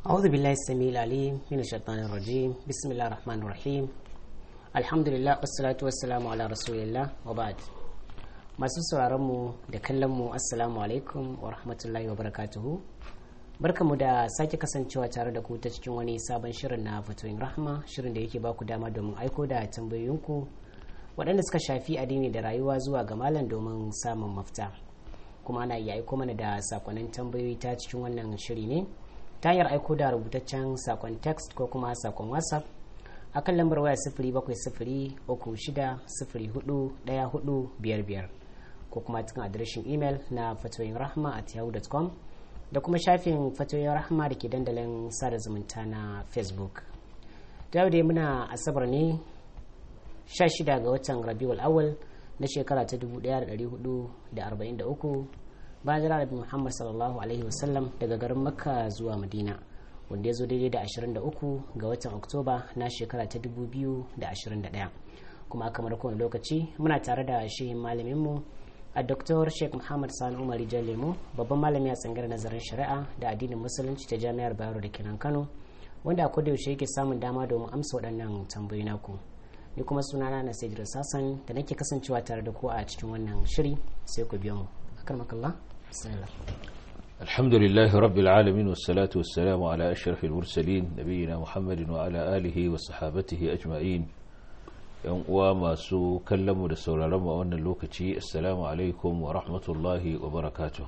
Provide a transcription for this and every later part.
أعوذ بالله السميع العليم من الشيطان الرجيم بسم الله الرحمن الرحيم الحمد لله والصلاة والسلام على رسول الله وبعد masu sauraronmu da kallonmu assalamu alaikum wa rahmatullahi wa barakatuhu barkamu da sake kasancewa tare da ku ta cikin wani sabon shirin na fatoyin rahma shirin da yake baku dama domin aiko da tambayoyinku waɗanda suka shafi addini da rayuwa zuwa ga malam domin samun mafita kuma ana iya aiko mana da sakonnin tambayoyi ta cikin wannan shiri ne ta hanyar aiko da rubutaccen sakon text ko kuma sakon whatsapp a kan lambar waya sifiri bakwai sifiri uku shida sifiri hudu ɗaya hudu biyar biyar ko kuma cikin adireshin imel na fatoyin rahma at yahoo.com da kuma shafin fatoyin rahma da ke dandalin sada zumunta na facebook da yau dai muna asabar ne 16 ga watan rabiul awal na shekara ta 1443 bayan jira rabi muhammad sallallahu alaihi wasallam daga garin makka zuwa madina wanda ya zo daidai da 23 ga watan oktoba na shekara ta 2021 kuma kamar kowane lokaci muna tare da shehin malaminmu a Dr. Sheikh Muhammad Sani Umar Lemo babban malami a tsangar nazarin shari'a da addinin musulunci ta jami'ar Bayero da kenan Kano wanda a koda yaushe yake samun dama domin amsa waɗannan tambayoyi naku ni kuma sunana na Sayyid Sassan da nake kasancewa tare da ku a cikin wannan shiri sai ku biyo mu akramakallah bismillah الحمد لله رب العالمين والصلاة والسلام على أشرف المرسلين نبينا محمد وعلى آله وصحابته أجمعين yan uwa masu kallonmu da sauraronmu a wannan lokaci assalamu alaikum wa rahmatullahi wa barakatuh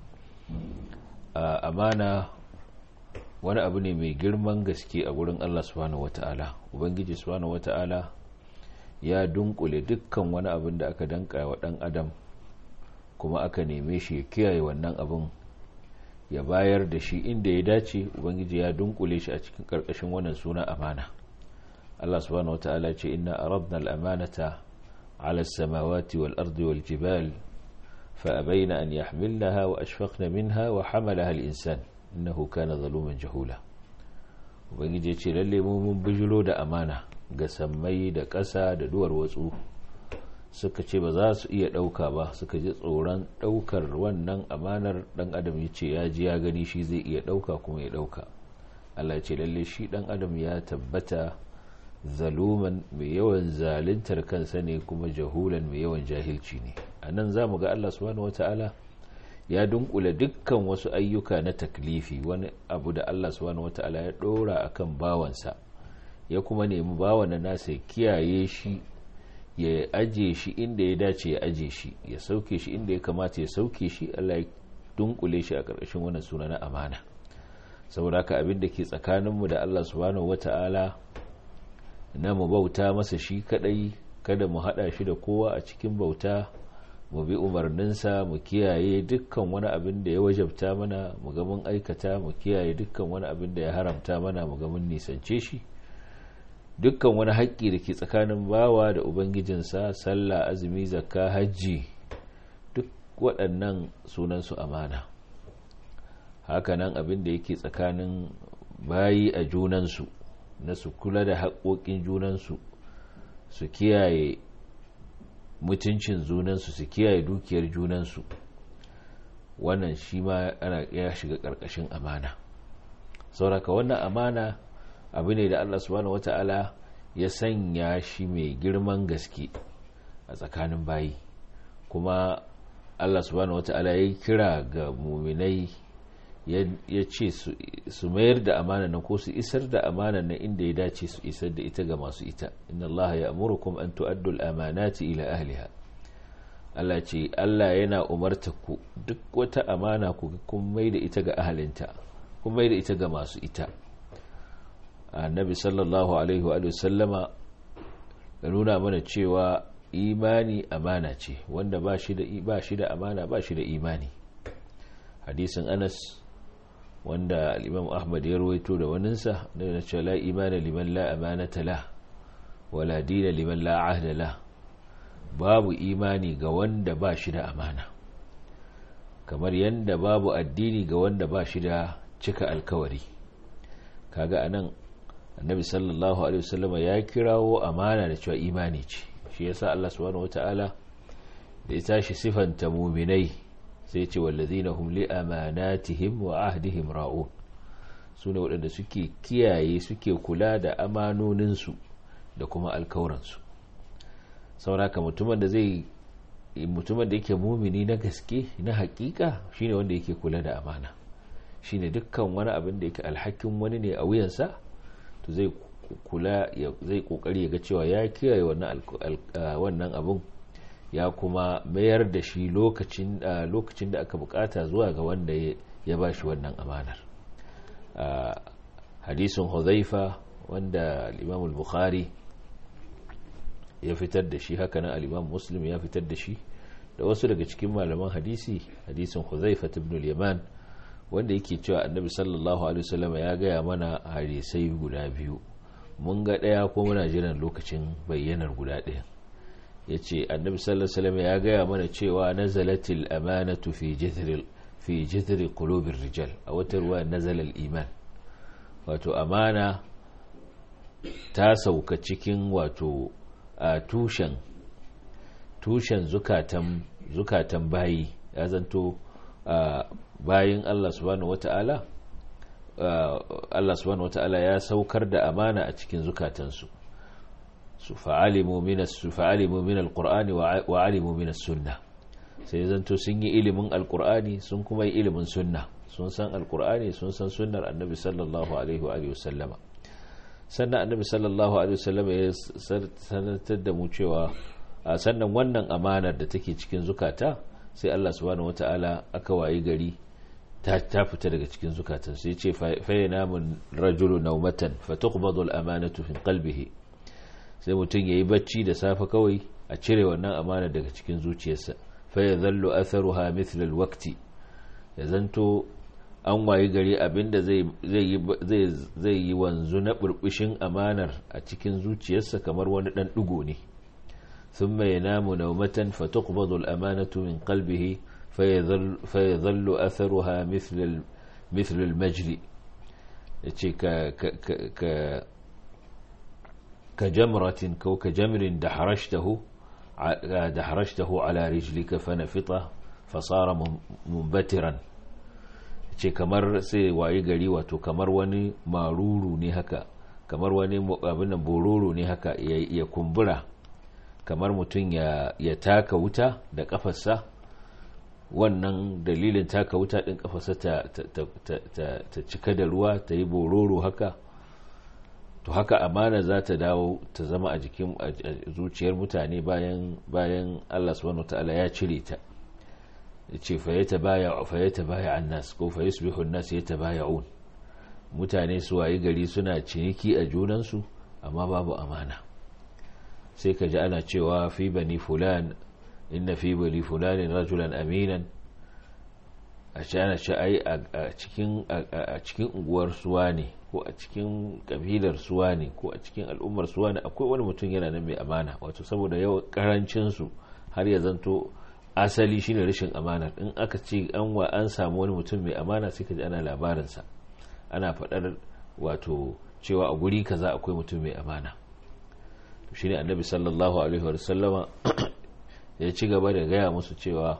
amana wani abu ne mai girman gaske a gurin Allah subhanahu wata'ala ubangiji subhanahu wata'ala ya dunkule dukkan wani abin da aka danka wa dan adam kuma aka neme shi ya kiyaye wannan abin ya bayar da shi inda ya dace ubangiji ya dunkule shi a cikin karkashin wannan suna amana Allah subhanahu wata'ala ce inna aradna al-amanata ala as-samawati wal ardi wal jibal fa abayna an yahmilnaha wa ashfaqna minha wa hamalaha al-insan innahu kana zaluman jahula ubangiji ce lalle mu mun bijiro da amana ga sammai da ƙasa da duwar watsu suka ce ba za su iya ɗauka ba suka ji tsoron ɗaukar wannan amanar ɗan adam ya ce ya ji ya gani shi zai iya ɗauka kuma ya ɗauka Allah ce lalle shi ɗan adam ya tabbata zaluman mai yawan zaluntar kansa ne kuma jahulan mai yawan jahilci ne a nan za mu ga allah subhanahu wata'ala ya dunkula dukkan wasu ayyuka na taklifi wani abu da allah subhanahu wata'ala ya dora akan bawansa ya kuma nemi bawan na nasa ya kiyaye shi ya aje shi inda ya dace ya aje shi ya sauke shi inda ya kamata ya sauke shi allah ya dunkule shi a ƙarƙashin wannan suna na amana saboda haka abin da ke tsakaninmu da allah subhanahu wata'ala na mu bauta masa shi kadai kada mu hada shi da kowa a cikin bauta mu bi umarninsa mu kiyaye dukkan wani abin da ya wajabta mana mu ga mun aikata mu kiyaye dukkan wani abin da ya haramta mana mu ga mun nisance shi dukkan wani haƙƙi da ke tsakanin bawa da ubangijinsa sallah azumi zakka hajji duk waɗannan sunansu amana hakanan abin da yake tsakanin bayi a junansu na su kula da haƙoƙin junansu su kiyaye mutuncin junansu su kiyaye dukiyar junansu wannan shi ma ana ya shiga ƙarƙashin amana sauraka wannan amana abu ne da allah subhanahu wata'ala ya sanya shi mai girman gaske a tsakanin bayi kuma allah subhanahu wata'ala ya kira ga muminai ya ce su mayar da amana nan ko su isar da amana nan inda ya dace su isar da ita ga masu ita inna Allah ya amurukum an tu'addu al-amanati ila ahliha Allah ce Allah yana umarta ku duk wata amana ku kun mai da ita ga ahalinta kun mai da ita ga masu ita annabi sallallahu alaihi wa sallama ya nuna mana cewa imani amana ce wanda ba shi da ba shi da amana ba shi da imani hadisin Anas wanda al'imam ahmad ya rawaito da waninsa da na ce la imana liman la amanata la wala dina liman la ahda la babu imani ga wanda ba shi da amana kamar yadda babu addini ga wanda ba shi da cika alkawari kaga anan annabi sallallahu alaihi wasallama ya kirawo amana da cewa imani ce shi yasa Allah subhanahu wataala da ya tashi sifanta muminai sai ce wallazina hum li amanatihim wa ahdihim ra'un su ne waɗanda suke kiyaye suke kula da amanoninsu da kuma alkawuransu sauraka mutumin da zai mutumin da yake mumini na gaske na hakika shine wanda yake kula da amana shine dukkan wani abin da yake alhakin wani ne a wuyansa to zai kula zai kokari ya ga cewa ya kiyaye wannan abin ya kuma mayar da shi lokacin lokacin da aka bukata zuwa ga wanda ya ba shi wannan amanar hadisin huzaifa wanda al-imam al-bukhari ya fitar da shi hakanan al-imam muslim ya fitar da shi da wasu daga cikin malaman hadisi hadisin huzaifa ibn al-yaman wanda yake cewa annabi sallallahu alaihi wasallam ya gaya mana hadisai guda biyu mun ga daya ko muna jiran lokacin bayyanar guda daya yace annabi sallallahu alaihi wasallam ya gaya mana cewa nazalatil amanatu fi jithril fi jithri qulubir rijal a wata ruwa nazala al-iman wato amana ta sauka cikin wato a tushen tushen zukatan zukatan bayi ya zanto bayin Allah subhanahu wata'ala Allah subhanahu wata'ala ya saukar da amana a cikin zukatansu su fa'alimu min su fa'alimu min alqur'ani wa alimu min as-sunnah sai zanto sun yi ilimin alqur'ani sun kuma yi ilimin sunna sun san alqur'ani sun san sunnar annabi sallallahu alaihi wa alihi wasallama sannan annabi sallallahu alaihi wasallama ya sanatar da mu cewa sannan wannan amanar da take cikin zukata sai Allah subhanahu wata'ala aka wayi gari ta fita daga cikin zukatan sai ce fayyana mun rajulu naumatan fatuqbadu al-amanatu fi qalbihi sai mutum yayi bacci da safe kawai a cire wannan amana daga cikin zuciyarsa fa yadhallu atharuha mithla al-waqti ya zanto an wayi gari abinda zai zai zai yi wanzu na burbushin amanar a cikin zuciyarsa kamar wani dan digo ne ثم ينام نومة فتقبض الأمانة من قلبه فيظل, فيظل أثرها مثل مثل المجل كجمرة كو كجمر دحرجته دحرجته على رجلك فنفطه فصار منبترا ce kamar sai waye gari wato kamar wani maruru ne haka kamar wani abin bororo ne haka ya kumbura kamar mutum ya, ya taka wuta da kafarsa wannan dalilin taka wuta ɗin kafarsa ta, ta, ta, ta, cika da ruwa ta yi bororo haka to haka amana za ta dawo ta zama a jikin zuciyar mutane bayan bayan Allah subhanahu ta'ala ya cire ta ce fayyata baya fayyata baya annas ko fayyusbihu annas yatabaya'un mutane su wayi gari suna ciniki a junansu amma babu amana sai ka ji ana cewa fi bani fulan inna fi bani fulanin rajulan aminan a ce ana ce ai a cikin unguwar suwa ne ko a cikin kabilar suwa ne ko a cikin al'ummar suwa ne akwai wani mutum yana nan mai amana wato saboda yawan karancinsu har ya zanto asali shine rashin amana in aka ce an wa an samu wani mutum mai amana sai ka ji ana labarinsa ana faɗar wato cewa a guri kaza akwai mutum mai amana shi ne annabi sallallahu alaihi wa sallama ya ci gaba da gaya musu cewa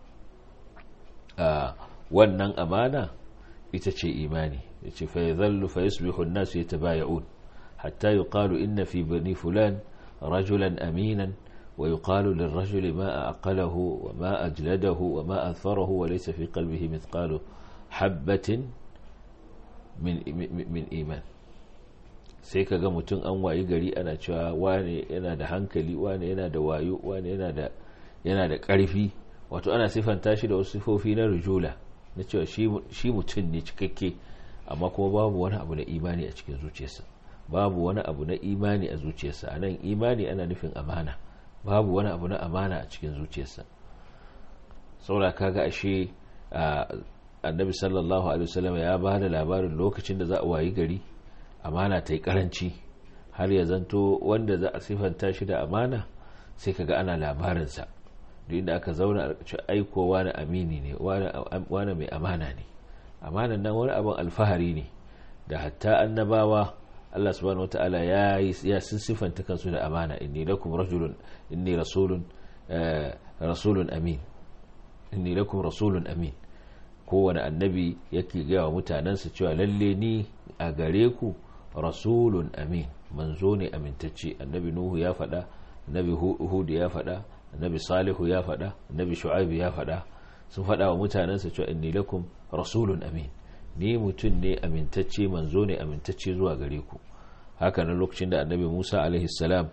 wannan amana ita ce imani ya ce fa yadhallu fa yusbihu an-nas yatabaya'un hatta yuqalu inna fi bani fulan rajulan aminan wa yuqalu lirrajuli ma aqalahu wa ma ajladahu wa ma atharahu wa laysa fi qalbihi mithqalu habatin min min iman sai ka ga mutum an wayi gari ana cewa wane yana da hankali wane yana da wayo wane yana da yana da ƙarfi wato ana sifanta shi da wasu sifofi na rujula na cewa shi mutum ne cikakke amma kuma babu wani abu na imani a cikin zuciyarsa babu wani abu na imani a zuciyarsa a nan imani ana nufin amana babu wani abu na amana a cikin zuciyarsa saboda kaga ashe annabi sallallahu alaihi wasallam ya ba da labarin lokacin da za a wayi gari amana ta yi karanci har ya zanto wanda za a sifanta shi da amana sai kaga ana labarinsa duk inda aka zauna a ci aiko wani amini ne wani mai amana ne amanan nan wani abin alfahari ne da hatta annabawa Allah subhanahu wata'ala ya ya sun sifanta kansu da amana inni lakum rajulun inni rasulun rasulun amin inni lakum rasulun amin kowane annabi yake gaya wa mutanensa cewa lalle ni a gare ku rasulun amin manzo ne amintacce annabi nuhu ya faɗa annabi hudu ya faɗa annabi salihu ya faɗa annabi shu'aibu ya faɗa sun faɗa wa mutanensa cewa inni lakum rasulun amin ni mutum ne amintacce manzo ne amintacce zuwa gare ku haka nan lokacin da annabi musa alaihi salam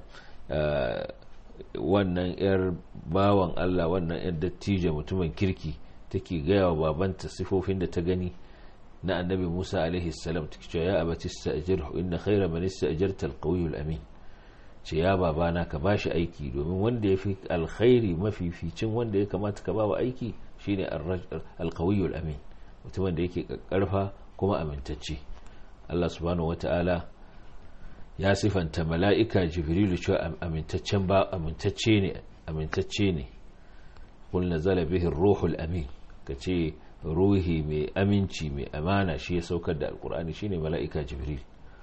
wannan yar bawan allah wannan yar dattijo mutumin kirki take gaya wa babanta sifofin da ta gani na annabi musa alaihi salam take cewa ya abati sta'jirhu inna khayra man ista'jarta al amin ce ya babana ka bashi aiki domin wanda ya fi alkhairi mafificin wanda ya kamata ka bawa aiki shine alkawiyul amin mutumin da yake karfa kuma amintacce Allah subhanahu wata'ala ya sifanta mala'ika jibrilu cewa amintaccen ba amintacce ne amintacce ne kul nazala bihi ruhul amin kace ruhi mai aminci mai amana shi ya saukar da alkur'ani shine mala'ika jibril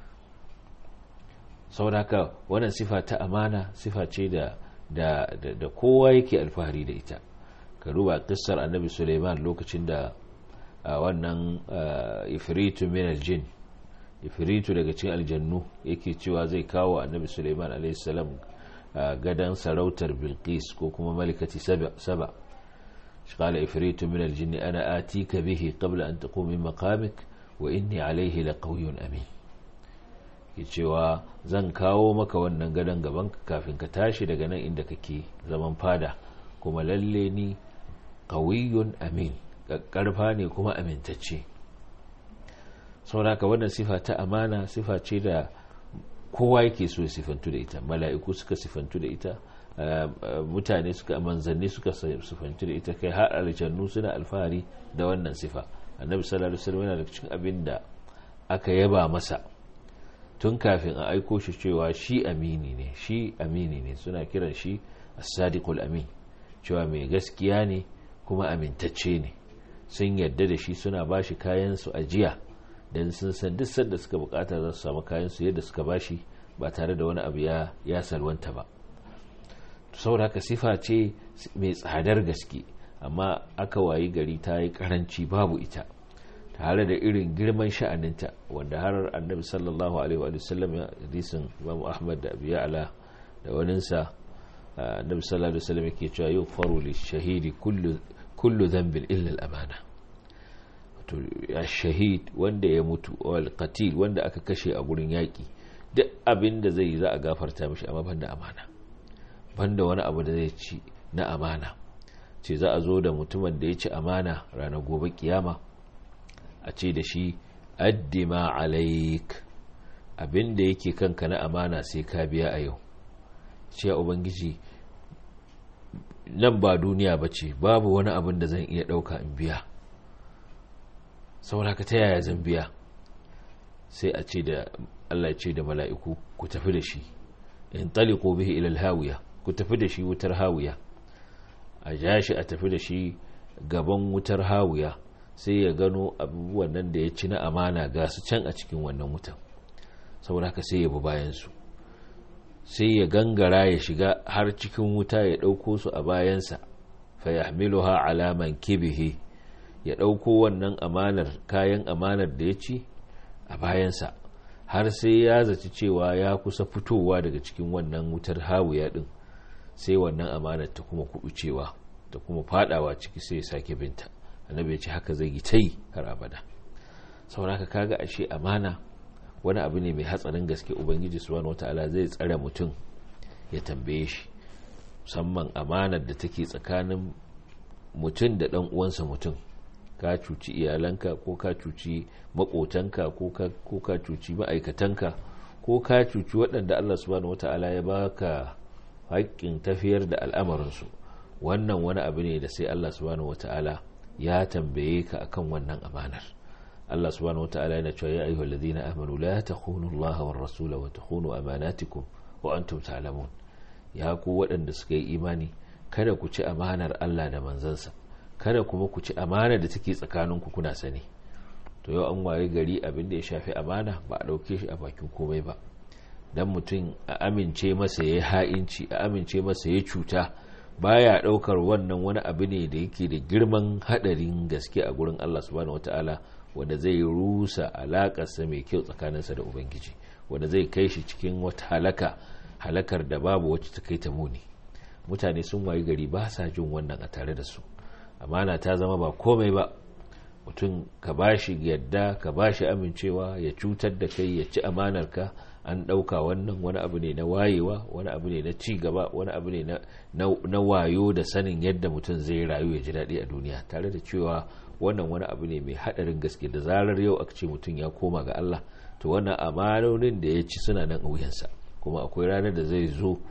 sauraka wannan sifa ta amana sifa ce da da da kowa yake alfahari da ita ka duba kissar annabi suleiman lokacin da wannan ifritu min aljin ifritu daga cikin aljannu yake cewa zai kawo annabi suleiman alaihissalam gadan sarautar bilqis ko kuma malikati saba قال إفريت من الجن أنا آتيك به قبل أن تقوم من مقامك وإني عليه لقوي أمين cewa zan kawo maka wannan gadon gaban kafin ka tashi daga nan inda kake zaman fada kuma lalle ni qawiyun amin karfa ne kuma amintacce sauraka wannan sifa ta amana sifa ce da kowa yake so ya sifantu da ita mala'iku suka sifantu da ita mutane suka manzanni suka sifantu da ita kai har aljannu suna alfahari da wannan sifa annabi sallallahu alaihi wasallam yana da cikin abin da aka yaba masa tun kafin a aiko shi cewa shi amini ne shi amini ne suna kiran shi as-sadiqul amin cewa mai gaskiya ne kuma amintacce ne sun yadda da shi suna bashi kayan su ajiya dan sun san duk sanda suka bukata za su samu kayan su yadda suka bashi ba tare da wani abu ya ya salwanta ba saboda haka sifa ce mai tsadar gaske amma aka wayi gari ta yi karanci babu ita tare da irin girman sha'aninta wanda har annabi sallallahu alaihi wa sallam ya hadisin Imam Ahmad da Abu Ya'la da waninsa annabi sallallahu alaihi wa sallam yake cewa yau faru li shahidi kullu kullu dhanbin illa al-amana to shahid wanda ya mutu wal qatil wanda aka kashe a gurin yaki duk abin da zai za a gafarta mishi amma banda amana banda wani abu da zai ci na amana ce za a zo da mutumin da ya ci amana ranar gobe kiyama a ce da shi addima alaik abin da yake kanka na amana sai ka biya a yau ce ubangiji nan ba duniya ba ce babu wani abin da zan iya ɗauka in biya saboda ka ta yaya zan biya sai a ce da allah ce da mala'iku ku tafi da shi in taliko bihi ilal hawiya ku tafi da shi wutar hawiya a ja shi a tafi da shi gaban wutar hawiya sai ya gano abubuwan nan da ya ci na amana ga su can a cikin wannan wutan saboda haka sai ya bi bayansu sai ya gangara ya shiga har cikin wuta ya ɗauko su a bayansa fa ya ha alaman kibihi ya ɗauko wannan amanar kayan amanar da ya ci a bayansa har sai ya zaci cewa ya kusa fitowa daga cikin wannan wutar hawiya ɗin sai wannan amanar ta kuma kuɓucewa ta kuma fadawa ciki sai ya sake binta annabi ya ce haka zai yi ta yi har abada sauraka kaga ashe amana wani abu ne mai hatsarin gaske ubangiji subhanahu wataala zai tsare mutum ya tambaye shi musamman amanar da take tsakanin mutum da dan uwansa mutum ka cuci iyalanka ko ka cuci makotanka ko ka cuci ma'aikatanka ko ka cuci waɗanda Allah subhanahu wataala ya baka haƙƙin tafiyar da al'amarinsu wannan wani abu ne da sai Allah subhanahu wataala ya tambaye ka akan wannan amanar Allah subhanahu wataala yana cewa ya ayyuhal ladina amanu la takhunu Allah war rasula wa takhunu amanatikum wa antum ta'lamun ya ku waɗanda suka yi imani kada ku ci amanar Allah da manzansa kada kuma ku ci amana da take tsakaninku kuna sani to yau an waye gari abin da ya shafi amana ba a ɗauke shi a bakin komai ba dan mutum a amince masa ya ha'inci a amince masa ya cuta baya daukar wannan wani abu ne da yake da girman hadarin gaske a gurin Allah subhanahu wataala wanda zai rusa alakarsa mai kyau tsakaninsa da ubangiji wanda zai kai shi cikin wata halaka halakar da babu wacce ta kai ta muni mutane sun wayi gari ba sa jin wannan a tare da su amana ta zama ba komai ba mutum ka bashi yadda ka bashi amincewa ya cutar da kai ya ci amanar ka an ɗauka wannan wani abu ne na wayewa wani abu ne na ci gaba wani abu ne na wayo da sanin yadda mutum zai rayu ya ji daɗi a duniya tare da cewa wannan wani abu ne mai haɗarin gaske da zarar yau aka ce mutum ya koma ga Allah to wannan amanonin da ya ci suna nan a wuyansa kuma akwai ranar da zai zo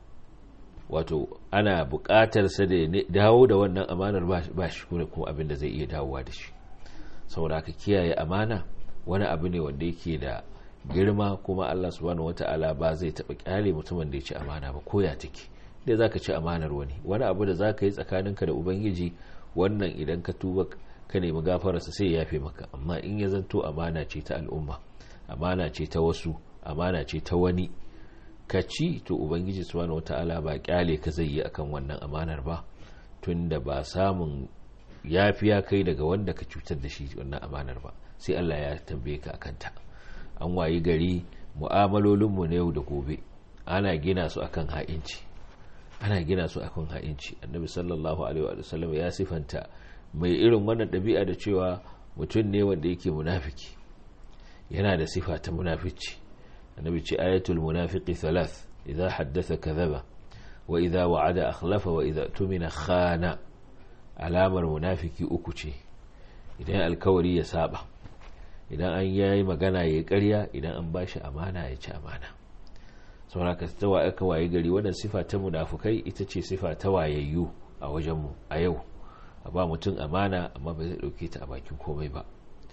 wato ana buƙatar sa da dawo da wannan amanar ba shi kuma abin da zai iya dawowa da shi saboda aka kiyaye amana wani abu ne wanda yake da girma kuma Allah subhanahu wata'ala ba zai taɓa kyale mutumin da ya ci amana ba ko ya take dai zaka ci amanar wani wani abu da zaka yi tsakaninka da ubangiji wannan idan ka tuba ka nemi gafararsa sai ya yafe maka amma in ya zanto amana ce ta al'umma amana ce ta wasu amana ce ta wani ka ci to ubangiji subhanahu wata'ala ba kyale ka zai yi akan wannan amanar ba tunda ba samun yafiya kai daga wanda ka cutar da shi wannan amanar ba sai Allah ya tambaye ka akan ta an wayi gari mu'amalolinmu na yau da gobe ana gina su akan ha'inci ana gina su akan ha'inci annabi sallallahu alaihi wa sallam ya sifanta mai irin wannan ɗabi'a da cewa mutum ne wanda yake munafiki yana da sifa ta munafici annabi ce ayatul munafiqi thalath idza haddatha kadhaba wa idza wa'ada akhlafa wa idza tumina khana alamar munafiki uku ce idan alkawari ya saba idan an yayi magana ya karya idan an bashi amana ya ci amana saboda ka tawa aka waye gari wannan sifa ta munafukai ita ce sifa ta wayayyu a wajenmu a yau a ba mutum amana amma ba zai dauke ta a bakin komai ba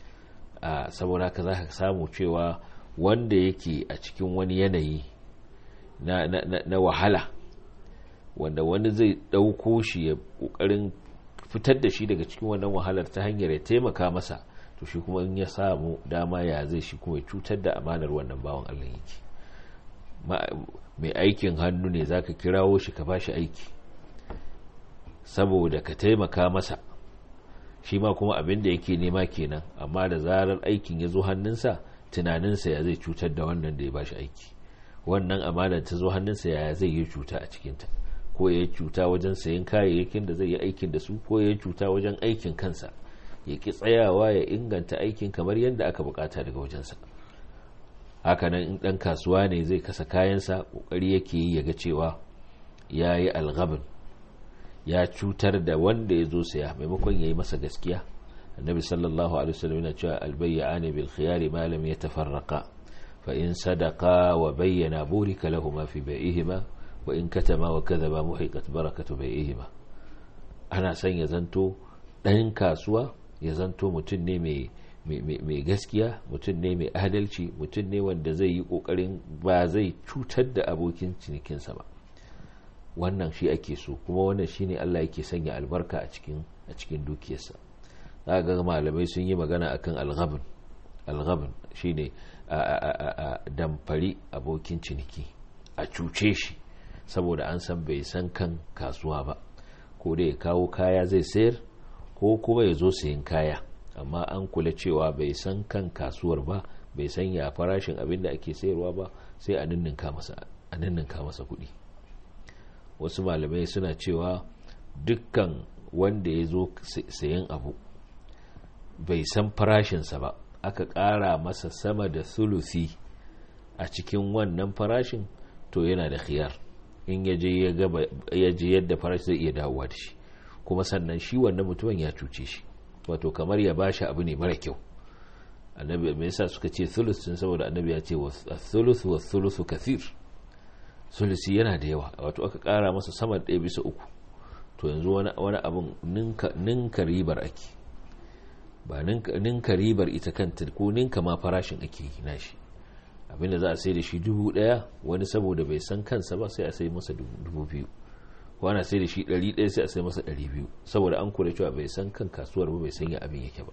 a saboda ka za ka samu cewa wanda yake a cikin wani yanayi na, na, na, na wahala wanda wani zai ɗauko shi ya ƙoƙarin fitar da shi daga cikin wannan wahalar ta hanyar ya taimaka masa to shi kuma in ya samu dama ya zai shi kuma ya cutar da amanar wannan bawan Allah yake mai aikin hannu ne zaka kirawo shi ka bashi aiki saboda ka taimaka masa shi ma kuma abin da yake nema kenan amma da zarar aikin ya zo hannunsa tunaninsa ya zai cutar da wannan da ya bashi aiki wannan amanar ta zo hannunsa ya zai yi cuta a cikinta ko ya cuta wajen sayan kayayyakin da zai yi aikin da su ko ya cuta wajen aikin kansa ya ki tsayawa ya inganta aikin kamar yadda aka bukata daga wajensa hakanan in dan kasuwa ne zai kasa kayansa kokari yake yi ya ga cewa ya yi algabin ya cutar da wanda ya zo saya maimakon ya yi masa gaskiya annabi sallallahu alaihi wasallam yana cewa albayyani bil khiyari ma lam yatafarraqa fa in sadaqa wa bayyana burika lahumma fi bai'ihima wa in katama wa kadhaba muhiqat barakatu bai'ihima ana son ya zanto dan kasuwa ya zanto mutum ne mai mai gaskiya mutum ne mai adalci mutum ne wanda zai yi kokarin ba zai cutar da abokin cinikinsa ba wannan shi ake so kuma wannan shine Allah yake sanya albarka a cikin a cikin dukiyarsa za ga malamai sun yi magana akan alghabn alghabn shine a damfari abokin ciniki a cuce shi saboda an san bai san kan kasuwa ba ko da ya kawo kaya zai sayar ko kuma ya zo sayin kaya amma an kula cewa bai san kan kasuwar ba bai san ya farashin abin da ake sayarwa ba sai a ninninka masa kuɗi wasu malamai suna cewa dukkan wanda ya zo sayan abu bai san farashinsa ba aka ƙara masa sama da sulusi a cikin wannan farashin to yana da khiyar in ya je yadda farashi zai iya dawowa da shi kuma sannan shi wannan mutumin ya cuce shi wato kamar ya bashi abu ne mara kyau annabi me yasa suka ce thuluth sun saboda annabi ya ce thuluth wa thuluthu kathir sulusi yana da yawa wato aka kara masa sama ɗaya bisa uku to yanzu wani wani abun ninka ribar ake ba ninka ribar ita kanta ko ninka ma farashin ake yi nashi abinda za a sai da shi dubu ɗaya wani saboda bai san kansa ba sai a sai masa dubu biyu ko ana sai da shi ɗari ɗaya sai a sai masa ɗari biyu saboda an kula cewa bai san kan kasuwar ba bai san ya abin yake ba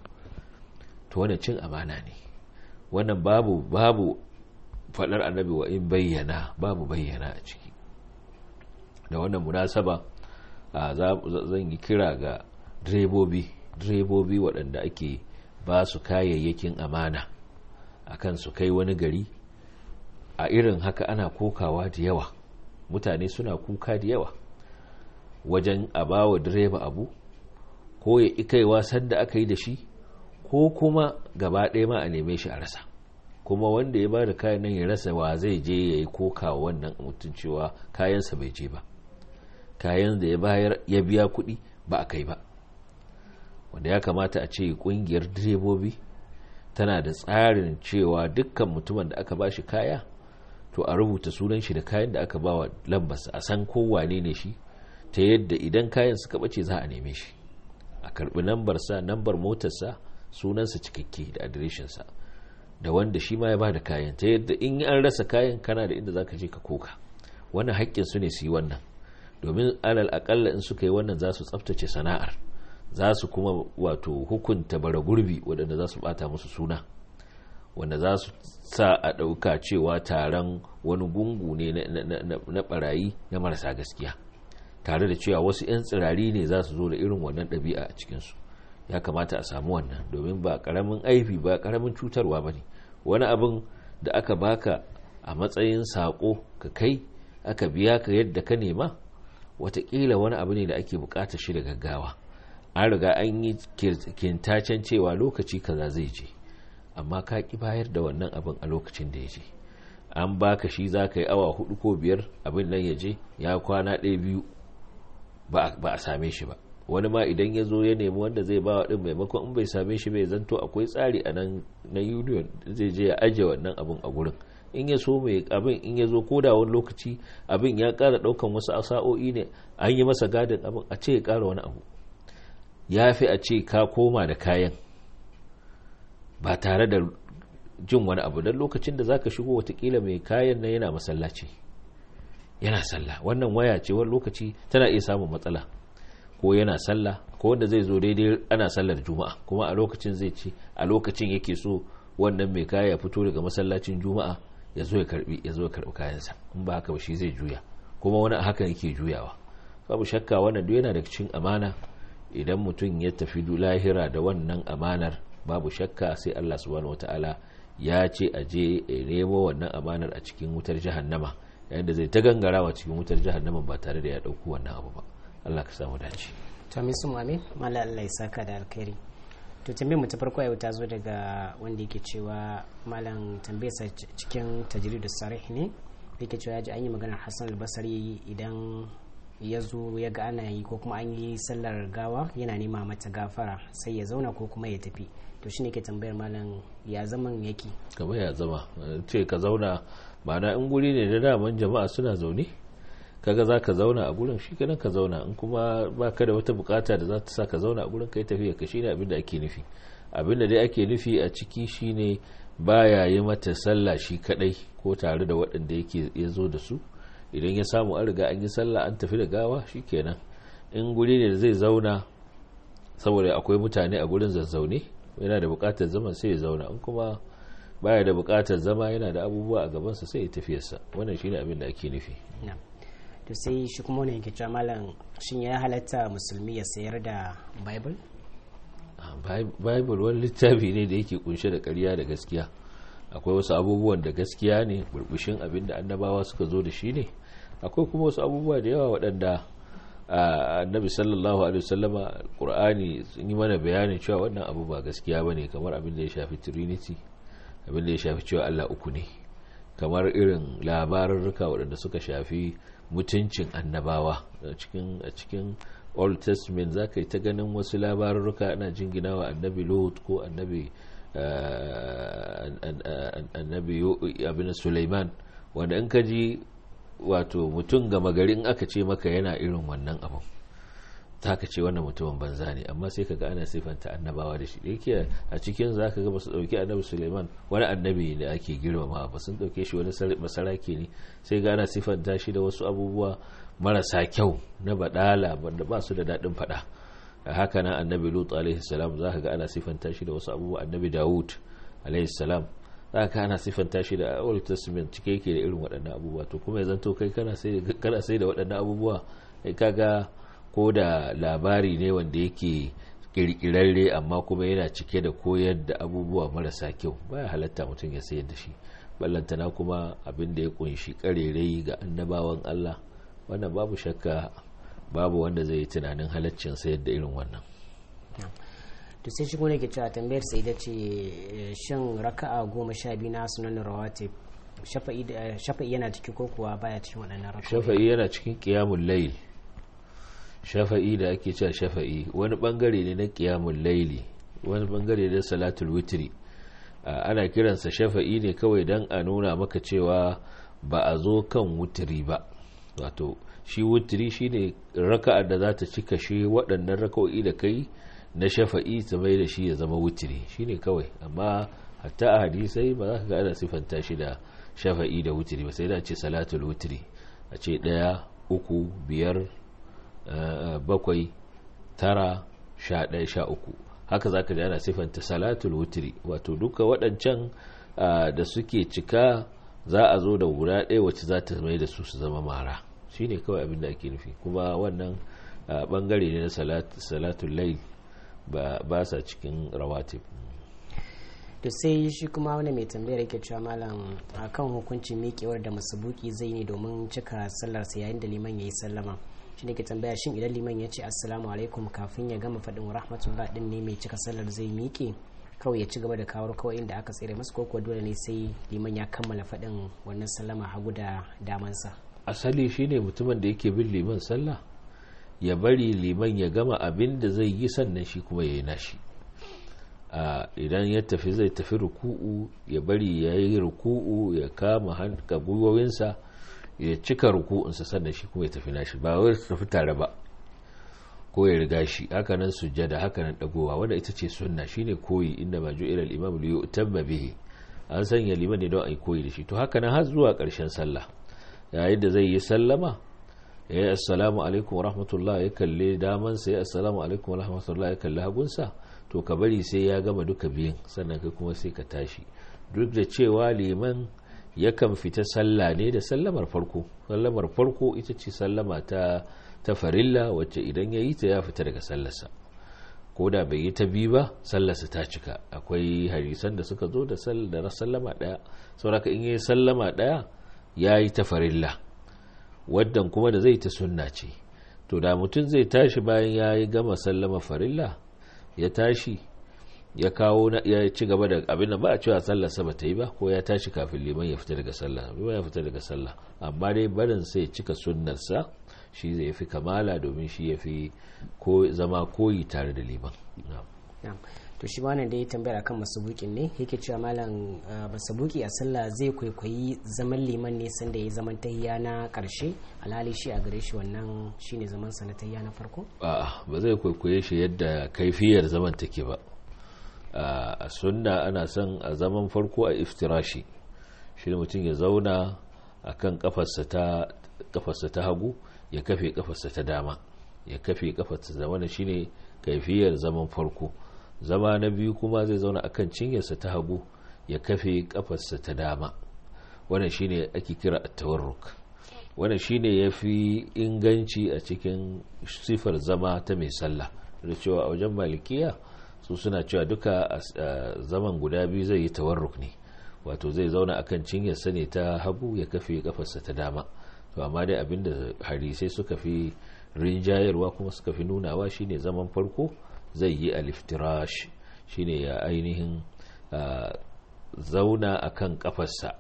to wannan cin amana ne wannan babu babu faɗar annabi wa in bayyana babu bayyana a ciki da wannan munasaba zan yi kira ga direbobi direbobi waɗanda ake ba su kayayyakin amana akan su kai wani gari a irin haka ana kokawa da yawa mutane suna kuka da yawa wajen a ba wa direba abu ko ya ikaiwa sanda aka yi da shi ko kuma gaba ɗaya ma a neme shi a rasa kuma wanda ya ba da kayan nan ya rasa wa zai je ya yi kokawa wannan mutum cewa kayansa bai je ba kayan da ya bayar ya biya kuɗi ba a kai ba wanda ya kamata a ce ƙungiyar direbobi tana da tsarin cewa dukkan mutumin da aka ba shi kaya to a rubuta sunan shi da kayan da aka ba wa lambarsa a san kowane ne shi ta yadda idan kayan suka bace za a neme shi a karbi nambarsa nambar motarsa sunansa cikakke da adireshinsa da wanda shi ma ya ba da kayan ta yadda in an rasa kayan kana da inda za ka je ka koka wannan haƙƙin su ne su yi wannan domin alal aƙalla in suka yi wannan za su tsaftace sana'ar za su kuma wato hukunta bara gurbi waɗanda za su ɓata musu suna wanda za su sa a ɗauka cewa taron wani gungu ne na ɓarayi na marasa gaskiya tare da cewa wasu 'yan tsirari ne za su zo da irin wannan ɗabi'a a cikinsu ya kamata a samu wannan domin ba ƙaramin aibi ba ƙaramin cutarwa ba ne wani abin da aka baka a matsayin saƙo ka kai aka biya ka yadda ka nema watakila wani abu ne da ake buƙatar shi da gaggawa an riga an yi kintacen cewa lokaci kaza zai je amma ka ki bayar da wannan abin a lokacin da ya je an baka shi za ka yi awa hudu ko biyar abin nan ya je ya kwana ɗaya biyu ba a same shi ba wani ma idan ya zo ya nemi wanda zai ba wa ɗin maimakon in bai same shi bai zanto akwai tsari a nan na union zai je ya ajiye wannan abin a gurin in ya so mai abin in ya zo ko da wani lokaci abin ya ƙara ɗaukan wasu sa'o'i ne an yi masa gadin abin a ce ya ƙara wani abu ya fi a ce ka koma da kayan ba tare da jin wani abu don lokacin da zaka shigo watakila mai kayan nan yana masallaci yana sallah wannan waya ce wani lokaci tana iya samun matsala ko yana sallah ko wanda zai zo daidai ana sallar juma'a kuma a lokacin zai ce a lokacin yake so wannan mai kaya ya fito daga masallacin juma'a ya zo ya karbi ya zo ya karbi kayansa in ba haka ba shi zai juya kuma wani haka yake juyawa babu shakka wannan duk yana da cikin amana idan mutum ya tafi lahira da wannan amanar babu shakka sai Allah subhanahu wata'ala ya ce a je a nemo wannan amanar a cikin wutar jahannama yayin da zai ta gangarawa cikin wutar jahannama ba tare da ya dauku wannan abu ba Allah ka samu dace to amin su amin mala Allah ya saka da alkhairi to tambayar mu ta farko yau ta zo daga wanda yake cewa malam tambayarsa cikin tajridu sarih ne yake cewa ya ji an yi maganar Hassan al-Basri idan ya zo ya ga ana yi ko kuma an yi sallar gawa yana nema mata gafara sai ya zauna ko kuma ya tafi to shine ke tambayar malam ya zaman yake kamar ya zama ce ka zauna ma'ana in guri ne da daman jama'a suna zaune kaga za ka zauna a gurin shi kenan ka zauna in kuma ba ka da wata bukata da za ta sa ka zauna a gurin ka yi tafiya ka shine abin da ake nufi abin da dai ake nufi a ciki shine baya yi mata sallah shi kadai ko tare da waɗanda yake ya zo da su idan ya samu an riga an yi sallah an tafi da gawa kenan in guri ne da zai zauna saboda akwai mutane a gurin zazzaune yana da bukatar zaman sai ya zauna in kuma baya da bukatar zama yana da abubuwa a gabansa sai ya tafiyarsa wannan shine abin da ake nufi to sai shi kuma wani yake cewa malam shin ya halatta musulmi ya sayar da bible bible wani littafi ne da yake kunshe da ƙarya da gaskiya akwai wasu abubuwan da gaskiya ne burbushin abin da annabawa suka zo da shi ne akwai kuma wasu abubuwa da yawa waɗanda annabi sallallahu alaihi wasallama qur'ani sun yi mana bayanin cewa wannan abu ba gaskiya bane kamar abin da ya shafi trinity abin da ya shafi cewa Allah uku ne kamar irin labarurruka waɗanda suka shafi mutuncin annabawa a cikin a cikin old testament za ka yi ta ganin wasu labarurruka ana jinginawa annabi lot ko annabi annabi abin suleiman wanda in ka ji wato mutum gama garin aka ce maka yana irin wannan abin ta ka ce wannan mutumin banza ne amma sai ka ga ana siffanta annabawa da shi da yake a cikin za ka ga ba su ɗauki annabi suleiman wani annabi da ake girmama ba sun ɗauke shi wani masarake ne sai ga ana siffanta shi da wasu abubuwa marasa kyau na badala wanda ba su da daɗin faɗa haka nan annabi lut alaihi salam za ka ga ana siffanta shi da wasu abubuwa annabi dawud alaihi salam za ka ana siffanta shi da old testament cike yake da irin waɗannan abubuwa to kuma ya zanto kai kana sai da waɗannan abubuwa kai kaga ko da labari ne wanda yake kirkirarre amma kuma yana cike da koyar da abubuwa marasa kyau baya halatta mutum ya sayar da shi ballantana kuma abin da ya kunshi karerai ga annabawan Allah wannan babu shakka babu wanda zai yi tunanin halaccin sayar da irin wannan to sai shi ne ke cewa tambayar sai da ce shin raka'a goma sha biyu na sunan rawatib shafa'i yana ciki ko kuwa baya cikin waɗannan raka'a shafa'i yana cikin qiyamul layl shafa'i da ake cewa shafa'i wani bangare ne na qiyamul layli wani bangare ne salatul witri ana kiransa shafa'i ne kawai dan a nuna maka cewa ba a zo kan wutiri ba wato shi wutiri shine raka'ar da za ta cika shi waɗannan raka'o'i da kai na shafa'i ta mai da shi ya zama wutiri shine kawai amma hatta a hadisai ba za ka ga ana siffanta shi da shafa'i da wutiri ba sai da ce salatul wutiri a ce ɗaya uku biyar bakwai tara sha ɗaya sha uku haka za ka ji ana siffanta salatul wutiri wato duka waɗancan da suke cika za a zo da guda ɗaya wacce za ta mai da su su zama mara shine kawai abin da ake nufi kuma wannan bangare ne na salatul layl ba sa cikin rawatib to sai shi kuma wani mai tambayar yake cewa malam akan hukuncin miƙewar da masabuki zai ne domin cika sallarsa yayin da liman ya yi sallama shi ne ke tambaya shin idan liman ya ce assalamu alaikum kafin ya gama faɗin rahmatullah din ne mai cika sallar zai miƙe kawai ya ci gaba da kawo kawai inda aka tsere masa ko dole ne sai liman ya kammala faɗin wannan sallama hagu da damansa asali shine mutumin da yake bin liman sallah ya bari liman ya gama abin da zai yi sannan shi kuma ya yi nashi idan ya tafi zai tafi ruku'u ya bari ya yi ruku'u ya kama hanka gwiwowinsa ya cika ruku'unsa sannan shi kuma ya tafi nashi ba wai tafi tare ba ko ya riga shi hakanan sujjada hakanan dagowa wanda ita ce sunna shine koyi inda ma ju ilal imam li yutamma bihi an sanya liman ne don ai koyi da shi to hakanan har zuwa karshen sallah yayin da zai yi sallama ya yi assalamu alaikum rahmatullah ya kalle damansa ya assalamu alaikum rahmatullah ya kalle hagunsa to ka bari sai ya gama duka biyun sannan kai kuma sai ka tashi duk da cewa liman yakan fita sallah ne da sallamar farko sallamar farko ita ce sallama ta ta farilla wacce idan ya yi ta ya fita daga sallarsa ko da bai yi ta biyu ba sallarsa ta cika akwai hadisan da suka zo da sallama daya sauraka in yi sallama daya ya yi ta farilla waddan kuma da zai ta sunna ce to da mutum zai tashi bayan ya yi gama sallama farilla ya tashi ya kawo ya ci gaba da abin da ba a cewa sallar sa bata yi ba ko ya tashi kafin liman ya fita daga sallah liman ya fita daga sallah amma dai barin sai cika sunnar sa shi zai fi kamala domin shi ya fi zama koyi tare da liman to shi wannan da ya tambaya akan masabukin ne yake cewa malam masabuki a sallah zai kwaikwayi zaman liman ne sanda ya zaman tahiya na karshe alhali shi a gare shi wannan shine zaman sa na tahiya na farko a'a ba zai kwaikwaye shi yadda kaifiyar zaman take ba a sunna ana son a zaman farko a iftirashi shi ne mutum ya zauna akan kafarsa ta kafarsa ta hagu ya kafe kafarsa ta dama ya kafe kafarsa da wannan shine kaifiyar zaman farko zama na biyu kuma zai zauna akan cinyarsa ta hagu ya kafe kafarsa ta dama wannan shine ake kira at-tawarruk wannan shine yafi inganci a cikin sifar zama ta mai sallah da cewa a wajen malikiya su suna cewa duka zaman guda biyu zai yi tawarruk ne wato zai zauna akan cinyarsa ne ta hagu ya kafe kafarsa ta dama to amma dai abinda hadisai suka fi rinjayarwa kuma suka fi nunawa shine zaman farko zai yi aliftirash shine ya ainihin zauna a kan kafarsa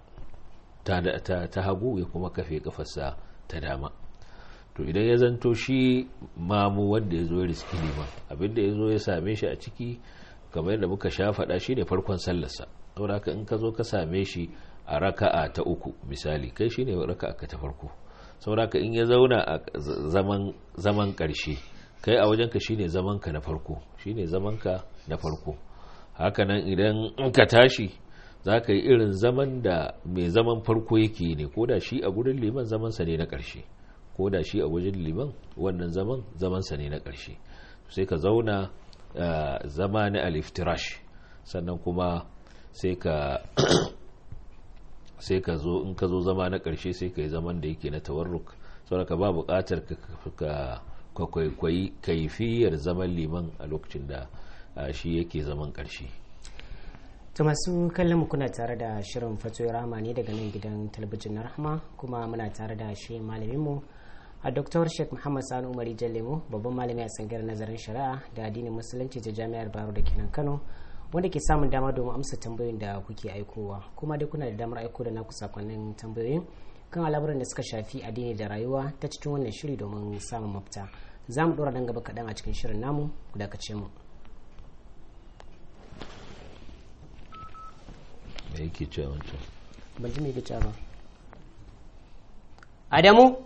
ta hagu ya kuma kafe kafarsa ta dama to idan ya zanto shi mamu wanda ya zo ya riski liman abinda ya zo ya same shi a ciki kamar yadda muka sha faɗa shi ne farkon sallarsa saboda haka in ka zo ka same shi a raka'a ta uku misali kai shi ne raka'a ka ta farko saboda haka in ya zauna a zaman ƙarshe kai a wajenka shine zamanka na farko shine zamanka na farko hakanan idan in ka tashi za ka yi irin zaman da mai zaman farko yake ne ko da shi a gudun liman zamansa ne na ƙarshe ko da shi a wajen liman wannan zaman zamansa ne na ƙarshe sai ka zauna zama na aliftirash sannan kuma sai ka sai ka zo in ka zo zama na ƙarshe sai ka yi zaman da yake na tawarruk saboda ka ba buƙatar ka ka kwaikwayi kaifiyar zaman liman a lokacin da shi yake zaman ƙarshe to masu kallon mu kuna tare da shirin fatoyi rama ne daga nan gidan talabijin na rahama kuma muna tare da shi malamin mu a Dr. Sheikh Muhammad Sani Umari Jallemo babban malami a tsangar nazarin shari'a da addinin musulunci ta jami'ar Baro da kenan Kano wanda ke samun dama domin amsa tambayoyin da kuke aikowa kuma dai kuna da damar aiko da naku sakonnin tambayoyin kan al'amuran da suka shafi addini da rayuwa ta cikin wannan shiri domin samun mafita za mu dora nan gaba kaɗan a cikin shirin namu ku dakace mu me yake cewa wancan ban ji me yake cewa ba Adamu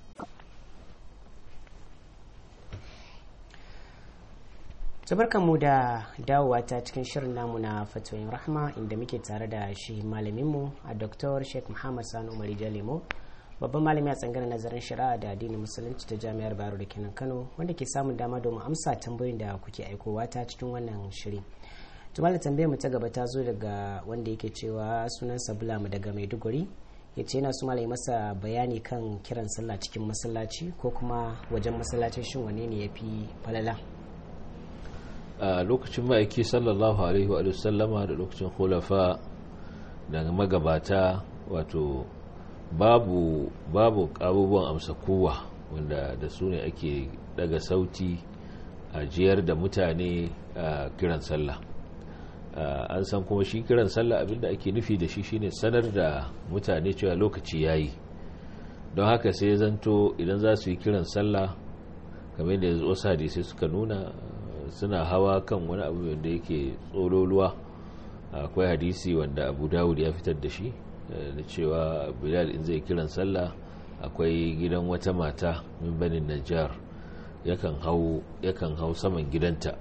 mu da dawowa ta cikin shirin namu na fatoyin rahma inda muke tare da shi malaminmu a dr sheikh muhammad sani umar jalemo babban malami a tsangar nazarin shari'a da addinin musulunci ta jami'ar baro da kenan kano wanda ke samun dama domin amsa tambayoyin da kuke aikowa ta cikin wannan shiri tumala tambayar mu ta gaba ta zo daga wanda yake cewa sunansa bulamu daga maiduguri ya ce yana su malai masa bayani kan kiran sallah cikin masallaci ko kuma wajen masallacin shin wane ne ya fi falala a lokacin ma'aiki sallallahu alaihi wa sallama da lokacin khulafa da magabata wato babu babu abubuwan amsa kowa wanda da su ne ake daga sauti a jiyar da mutane a kiran sallah an san kuma shi kiran sallah abinda ake nufi da shi shine sanar da mutane cewa lokaci yayi don haka sai zanto idan za su yi kiran sallah kamar yadda wasu hadisai suka nuna suna hawa kan wani abu wanda yake tsololuwa akwai hadisi wanda abu dawud ya fitar da shi da cewa bilal in zai kiran sallah akwai gidan wata mata min banin najjar yakan hau saman gidanta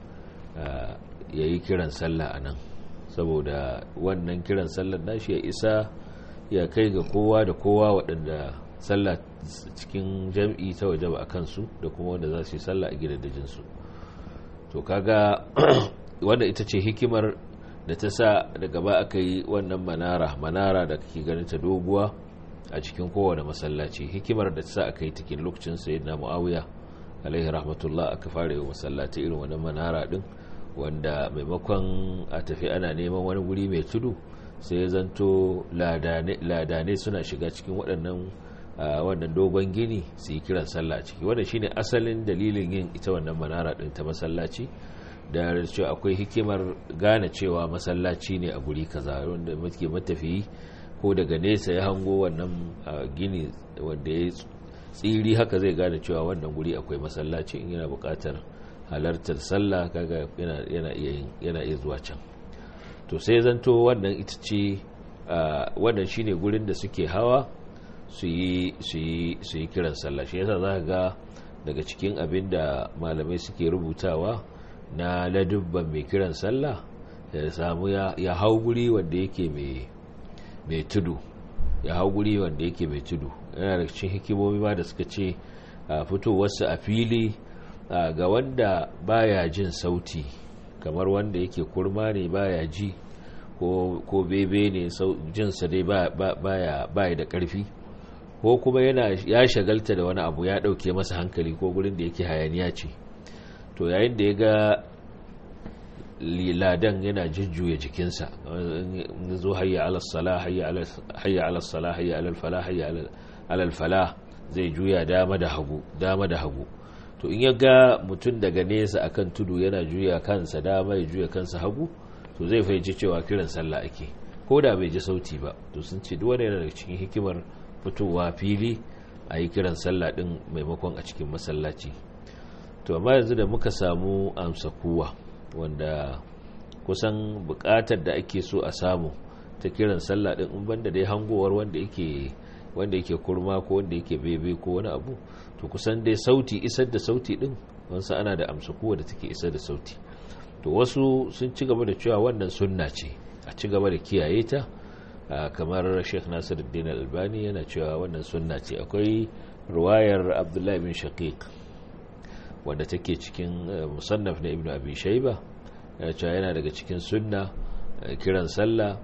ya yi kiran sallah a nan saboda wannan kiran sallah nashi ya isa ya kai ga kowa da kowa waɗanda sallah cikin jam'i ta waje ba a kansu da kuma wanda za su yi sallah a gidajensu to kaga wanda ita ce hikimar da ta sa daga ba aka yi wannan manara manara da kake ganin ta doguwa a cikin kowane masallaci hikimar da ta sa aka yi cikin lokacin sayyidina muawiya alaihi rahmatullah aka fara yi masallaci irin wannan manara din wanda maimakon a tafi ana neman wani guri mai tudu sai ya zanto ladane suna shiga cikin waɗannan wannan dogon gini su yi kiran sallah ciki wanda shine asalin dalilin yin ita wannan manara din ta masallaci da cewa akwai hikimar gane cewa masallaci ne a guri kaza wanda muke matafiyi ko daga nesa ya hango wannan gini wanda ya tsiri haka zai gane cewa wannan guri akwai masallaci in yana buƙatar halartar sallah kaga yana iya zuwa can to sai zanto wannan ita ce wannan shine gurin da suke hawa su yi kiran sallah shi yasa za ga daga cikin abin da malamai suke rubutawa na ladubban mai kiran sallah ya samu ya hau guri wanda yake mai tudu ya hau guri wanda yake mai tudu yana da cikin hikimomi ma da suka ce fitowarsa a fili ga wanda baya jin sauti kamar wanda yake kurma ne baya ji ko bebe ne jinsa dai baya da karfi ko kuma yana ya shagalta da wani abu ya dauke masa hankali ko gurin da yake hayaniya ce to yayin da ya ga ladan yana jujjuya jikinsa zo hayya ala sala hayya ala sala hayya ala fala hayya ala fala zai juya dama da hagu dama da hagu to in ya ga mutum daga nesa akan tudu yana juya kansa dama ya juya kansa hagu to zai fahimci cewa kiran sallah ake ko da bai ji sauti ba to sun ce duk wanda yana daga cikin hikimar fitowa fili a yi kiran sallah din maimakon a cikin masallaci to amma yanzu da muka samu amsa kuwa wanda kusan bukatar da ake so a samu ta kiran sallah din in banda dai hangowar wanda yake wanda yake kurma ko wanda yake bebe ko wani abu to kusan dai sauti isar da sauti din wansa ana da amsa kuwa da take isar da sauti to wasu sun ci gaba da cewa wannan sunna ce a ci gaba da kiyaye ta kamar sheikh nasiruddin albani yana cewa wannan sunna ce akwai ruwayar abdullahi bin shaqiq wanda take cikin musannaf na ibnu abi shayba yana cewa yana daga cikin sunna kiran sallah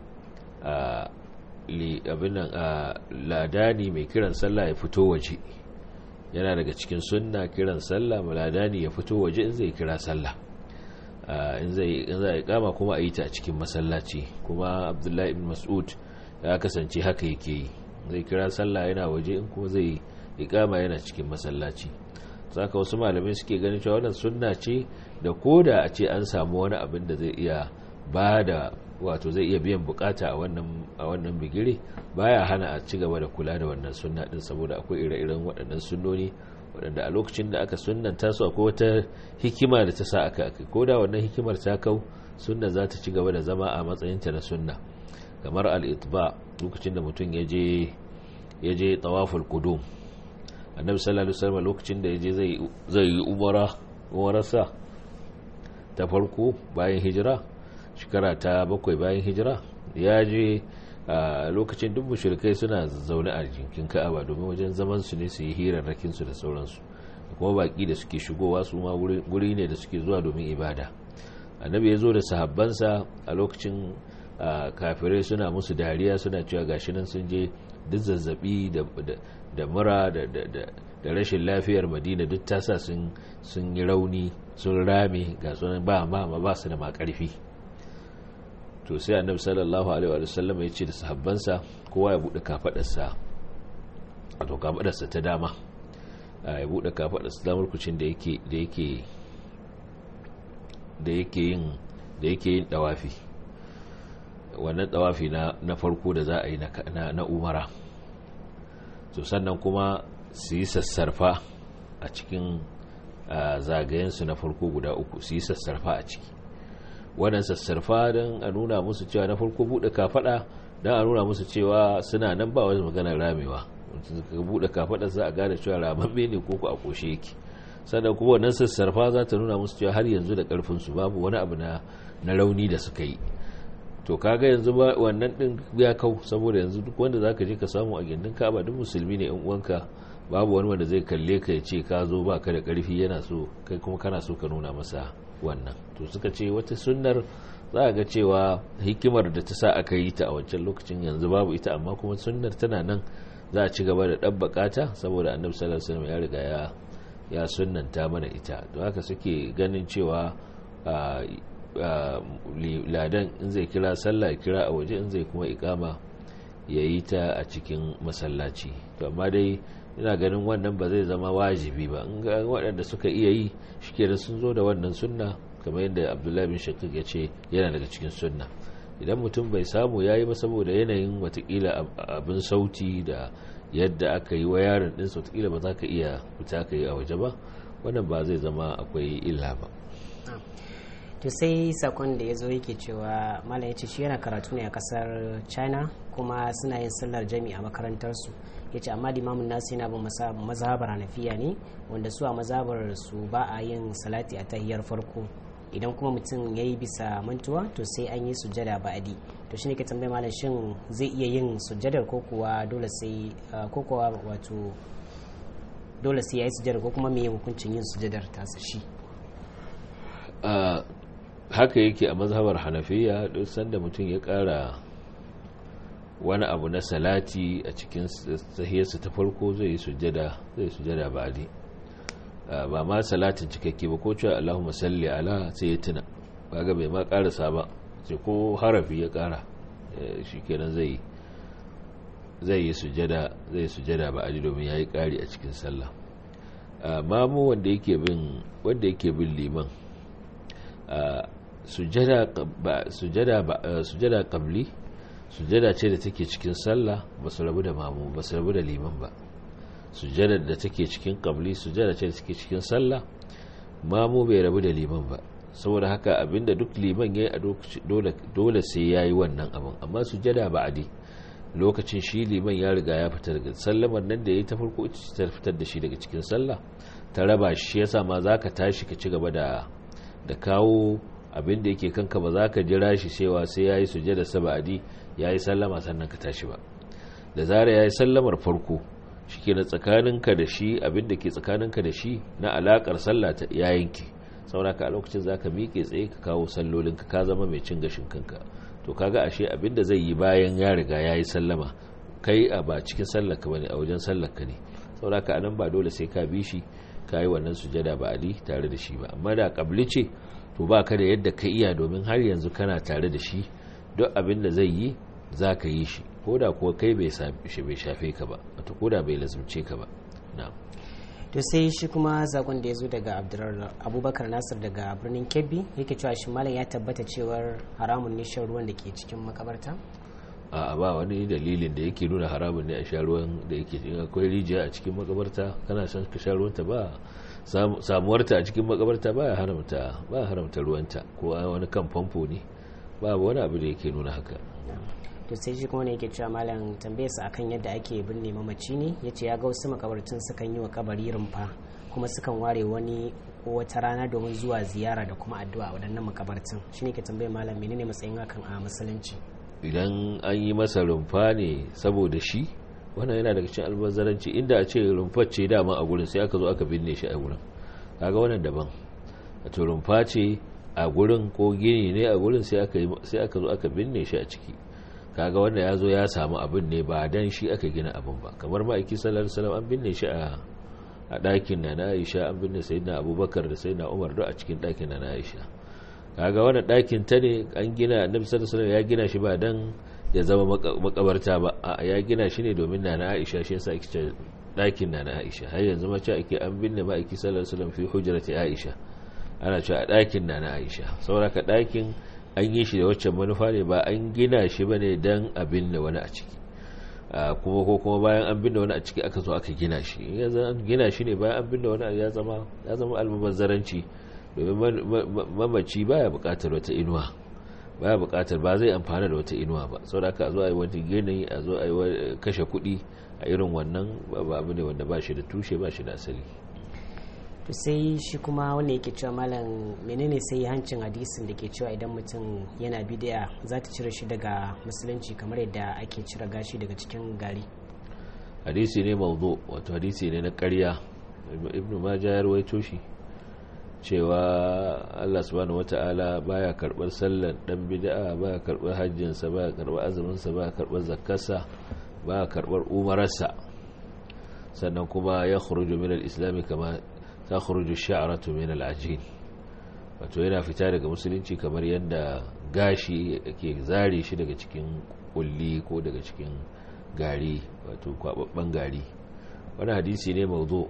abinan ladani mai kiran sallah ya fito waje yana daga cikin sunna kiran sallah maladani ya fito waje in zai kira sallah in zai in zai kama kuma a yi ta a cikin masallaci kuma abdullahi ibn mas'ud ya kasance haka yake yi zai kira sallah yana waje in kuma zai ikama yana cikin masallaci saka wasu malamai suke ganin cewa wannan sunna ce da koda a ce an samu wani abin da zai iya ba da wato zai iya biyan bukata a wannan a wannan bigire baya hana a ci gaba da kula da wannan sunna din saboda akwai ire-iren waɗannan sunnoni waɗanda a lokacin da aka sunnanta su akwai wata hikima da ta sa aka aka ko da wannan hikimar ta kau sunna za ta ci gaba da zama a matsayinta na sunna kamar al-itba lokacin da mutum ya je ya je tawaful qudum annabi sallallahu alaihi wasallam lokacin da ya je zai zai yi umara umararsa ta farko bayan hijira shekara ta bakwai bayan hijira ya je a lokacin duk mushrikai suna zaune a jinkin ka'aba domin wajen zaman su ne su yi hirarrakin su da sauransu kuma baki da suke shigowa su ma guri ne da suke zuwa domin ibada annabi ya zo da sahabbansa a lokacin kafirai suna musu dariya suna cewa gashi nan sun je duk zazzabi da mura da rashin lafiyar madina duk tasa sun yi rauni sun rame ga sunan ba ma ba su da makarfi to sai annabi sallallahu alaihi wa sallam ya ce da sahabbansa kowa ya bude kafadarsa wato kafadarsa ta dama ya bude kafadarsa damar kucin da yake da yake da yake yin da yake yin dawafi wannan dawafi na na farko da za a yi na umara to sannan kuma su yi sassarfa a cikin zagayensu na farko guda uku su yi sassarfa a ciki wannan sassarfa don a nuna musu cewa na farko buɗe kafaɗa don a nuna musu cewa suna nan ba wani maganar ramewa ka buɗe kafaɗa za a gane cewa ramamme ne ko ku a ƙoshe yake sannan kuma wannan sassarfa za ta nuna musu cewa har yanzu da ƙarfinsu babu wani abu na rauni da suka yi to kaga yanzu ba wannan din ya kau saboda yanzu duk wanda zaka je ka samu a gindin Ka'aba duk musulmi ne in uwanka babu wani wanda zai kalle ka ya ce ka zo baka da karfi yana so kai kuma kana so ka nuna masa wannan to suka ce wata sunnar za a ga cewa hikimar da ta sa aka yi ta a wancan lokacin yanzu babu ita amma kuma sunnar tana nan za a ci gaba da ɗabbaka ta saboda annabi sallallahu alaihi wasallam ya riga ya ya sunnanta mana ita don haka suke ganin cewa ladan in zai kira sallah ya kira a waje in zai kuma ikama ya yi ta a cikin masallaci to amma dai ina ganin wannan ba zai zama wajibi ba in ga waɗanda suka iya yi shike sun zo da wannan sunna kamar yadda abdullahi bin shakik ya ce yana daga cikin sunna idan mutum bai samu ya yi ba saboda yanayin watakila abin sauti da yadda aka yi wa yaron ɗinsa watakila ba za ka iya fita ka yi a waje ba wannan ba zai zama akwai illa ba to sai sakon da ya zo yake cewa malam ya ce shi yana karatu ne a kasar china kuma suna yin sallar jami a makarantarsu ya ce amma limamin nasu yana bin mazhabar hanafiya ne wanda su a mazhabar su ba a yin salati a tahiyar farko idan kuma mutum ya yi bisa mantuwa to sai an yi sujjada ba'adi to shine ke tambayi malam shin zai iya yin sujjadar ko kuwa dole sai ko kuwa wato dole sai ya yi sujjadar ko kuma me hukuncin yin sujjadar tasa shi haka yake a mazhabar hanafiya duk sanda mutum ya kara wani abu na salati a cikin sahiyarsa ta farko zai yi sujjada zai sujjada ba'adi ba ma salatin cikakke ba ko cewa Allahumma salli ala sai ya tuna kaga bai ma karasa ba sai ko harafi ya kara shikenan zai zai yi sujjada zai sujjada ba'adi domin yayi kari a cikin sallah mamu wanda yake bin wanda yake bin liman sujada qabli sujada ce da take cikin sallah ba su rabu da mamu ba su rabu da liman ba sujada da take cikin qabli sujada ce da take cikin sallah mamu bai rabu da liman ba saboda haka abinda duk liman yayi a dole sai yayi wannan abin amma sujada ba'adi lokacin shi liman ya riga ya fita daga sallamar nan da yayi ta farko ta fitar da shi daga cikin sallah ta raba shi yasa ma zaka tashi ka ci gaba da da kawo abin da yake kanka ba za ka jira shi cewa sai ya yi sujada saba'adi ya yi sallama sannan ka tashi ba da zara ya yi sallamar farko shi ke na tsakaninka da shi abin da ke tsakaninka da shi na alakar sallah ta ya yanke sauraka a lokacin za ka miƙe tsaye ka kawo sallolinka ka zama mai cin gashin kanka to kaga ashe abin da zai yi bayan ya riga ya yi sallama kai a ba cikin sallarka bane a wajen sallarka ne sauraka anan ba dole sai ka bi shi ka yi wannan sujada ba ali tare da shi ba amma da kabli ce to ba ka da yadda ka iya domin har yanzu kana tare da shi duk abin da zai yi za ka yi shi ko da kuwa kai bai shafe ka ba wata ko da bai lazumce ka ba na'am to sai shi kuma zakon da ya zo daga abubakar nasir daga birnin kebbi yake cewa shi malam ya tabbata cewar haramun ne shan ruwan da ke cikin makabarta a ba wani dalilin da yake nuna haramun ne a sha ruwan da yake in akwai rijiya a cikin makabarta kana son ka sha ruwanta ba samuwarta a cikin makabarta ba ya haramta ba ya haramta ruwanta ko wani kan famfo ne ba wani abu da yake nuna haka to sai shi kuma ne yake cewa malam tambayarsa akan yadda ake binne mamaci ne ya ce ya ga wasu makabartun sukan yi wa kabari rumfa kuma sukan ware wani ko wata rana domin zuwa ziyara da kuma addu'a a waɗannan makabartun shi ne ke tambayar malam menene matsayin hakan a musulunci idan an yi masa rumfa ne saboda shi wannan yana daga cikin albazaranci inda a ce rumfar ce dama a gurin sai aka zo aka binne shi a gurin kaga wannan daban wato rumfa ce a gurin ko gini ne a gurin sai aka zo aka binne shi a ciki kaga wanda ya zo ya samu abin ne ba dan shi aka gina abin ba kamar ma'aiki sallallahu alaihi wasallam an binne shi a a ɗakin na na Aisha an binne sayyidina Abubakar da sayyidina Umar duk a cikin ɗakin na na Aisha kaga wannan ɗakin ta ne an gina Annabi sallallahu alaihi ya gina shi ba dan ya zama makabarta ba a ya gina shi ne domin na na Aisha shi yasa ake ce ɗakin na na Aisha har yanzu ma ce ake an binne ma'aiki sallallahu alaihi wasallam fi hujrati Aisha ana cewa a ɗakin na na Aisha saboda ka ɗakin an yi shi da waccan manufa ne ba an gina shi ba ne don abin da wani a ciki kuma ko kuma bayan an binne wani a ciki aka zo aka gina shi an gina shi ne bayan an binne wani ya zama ya zama almubazzaranci domin mamaci baya bukatar wata inuwa baya bukatar ba zai amfana da wata inuwa ba sau da aka zo a yi wani gini a zo a yi kashe kuɗi a irin wannan ba abu ne wanda ba shi da tushe ba shi da asali to sai shi kuma wanda yake cewa malam menene sai hancin hadisin da ke cewa idan mutum yana bidiya za ta cire shi daga musulunci kamar yadda ake cire gashi daga cikin gari hadisi ne mawdu wato hadisi ne na ƙarya ibnu majah ya rawaito shi cewa Allah subhanahu wata'ala baya karbar sallar dan bid'a baya karbar hajjinsa baya karbar azuminsa baya karbar zakkarsa baya karbar umararsa sannan kuma ya khuruju min al-islam kama ta khuruju sha'ratu min al-ajin wato yana fita daga musulunci kamar yadda gashi yake zare shi daga cikin kulli ko daga cikin gari wato kwababban gari wani hadisi ne mawdu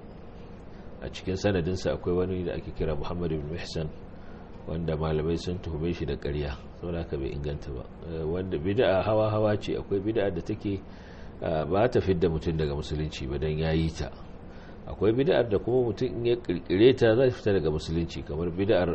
a cikin sanadinsa akwai wani da ake kira Muhammad ibn Mihsan wanda malamai sun tuhume shi da ƙarya saboda haka bai inganta ba wanda bid'a hawa hawa ce akwai bid'a da take ba ta fidda mutum daga musulunci ba dan yayi ta akwai bid'ar da kuma mutum in ya kirkire ta za fita daga musulunci kamar bid'ar